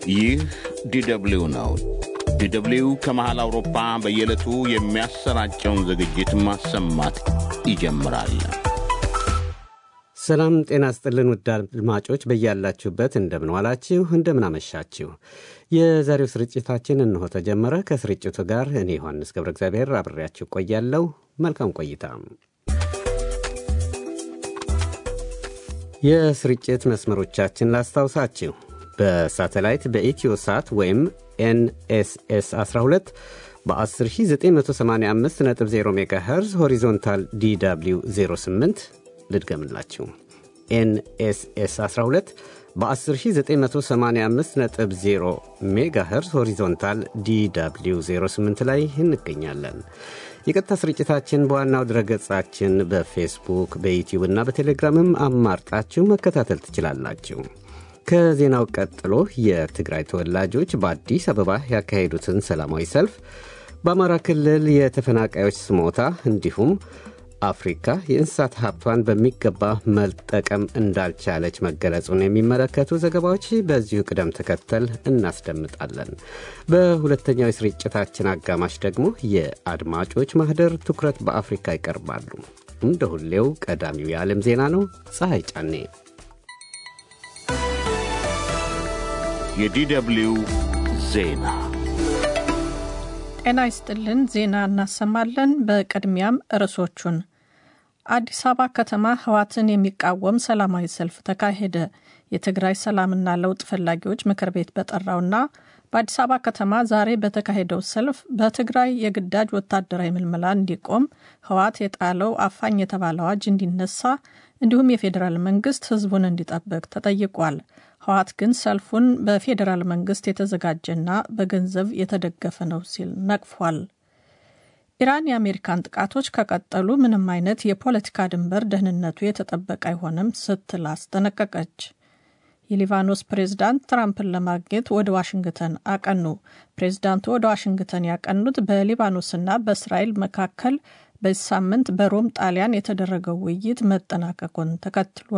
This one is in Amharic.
ይህ ዲደብሊው ነው። ዲደብሊው ከመሃል አውሮፓ በየዕለቱ የሚያሰራጨውን ዝግጅት ማሰማት ይጀምራል። ሰላም ጤና ስጥልን ውድ አድማጮች በያላችሁበት እንደምን ዋላችሁ፣ እንደምን አመሻችሁ። የዛሬው ስርጭታችን እንሆ ተጀመረ። ከስርጭቱ ጋር እኔ ዮሐንስ ገብረ እግዚአብሔር አብሬያችሁ ቆያለሁ። መልካም ቆይታ። የስርጭት መስመሮቻችን ላስታውሳችሁ። በሳተላይት በኢትዮ ሳት ወይም ኤንኤስኤስ 12 በ10985.0 ሜጋሄርዝ ሆሪዞንታል ዲw 08 ልድገምላችሁ ኤንኤስኤስ 12 በ10985.0 ሜጋሄርዝ ሆሪዞንታል ዲw 08 ላይ እንገኛለን። የቀጥታ ስርጭታችን በዋናው ድረገጻችን በፌስቡክ በዩቲዩብ እና በቴሌግራምም አማርጣችሁ መከታተል ትችላላችሁ። ከዜናው ቀጥሎ የትግራይ ተወላጆች በአዲስ አበባ ያካሄዱትን ሰላማዊ ሰልፍ፣ በአማራ ክልል የተፈናቃዮች ስሞታ እንዲሁም አፍሪካ የእንስሳት ሀብቷን በሚገባ መጠቀም እንዳልቻለች መገለጹን የሚመለከቱ ዘገባዎች በዚሁ ቅደም ተከተል እናስደምጣለን። በሁለተኛው የስርጭታችን አጋማሽ ደግሞ የአድማጮች ማህደር ትኩረት በአፍሪካ ይቀርባሉ። እንደ ሁሌው ቀዳሚው የዓለም ዜና ነው። ፀሐይ ጫኔ የዲደብሊው ዜና ጤና ይስጥልን። ዜና እናሰማለን። በቅድሚያም ርዕሶቹን አዲስ አበባ ከተማ ህዋትን የሚቃወም ሰላማዊ ሰልፍ ተካሄደ። የትግራይ ሰላምና ለውጥ ፈላጊዎች ምክር ቤት በጠራውና በአዲስ አበባ ከተማ ዛሬ በተካሄደው ሰልፍ በትግራይ የግዳጅ ወታደራዊ ምልመላ እንዲቆም ህዋት የጣለው አፋኝ የተባለ አዋጅ እንዲነሳ እንዲሁም የፌዴራል መንግስት ህዝቡን እንዲጠብቅ ተጠይቋል። ህዋት ግን ሰልፉን በፌዴራል መንግስት የተዘጋጀና በገንዘብ የተደገፈ ነው ሲል ነቅፏል። ኢራን የአሜሪካን ጥቃቶች ከቀጠሉ ምንም አይነት የፖለቲካ ድንበር ደህንነቱ የተጠበቀ አይሆንም ስትል አስጠነቀቀች። የሊባኖስ ፕሬዝዳንት ትራምፕን ለማግኘት ወደ ዋሽንግተን አቀኑ። ፕሬዝዳንቱ ወደ ዋሽንግተን ያቀኑት በሊባኖስና በእስራኤል መካከል በዚህ ሳምንት በሮም ጣሊያን የተደረገው ውይይት መጠናቀቁን ተከትሎ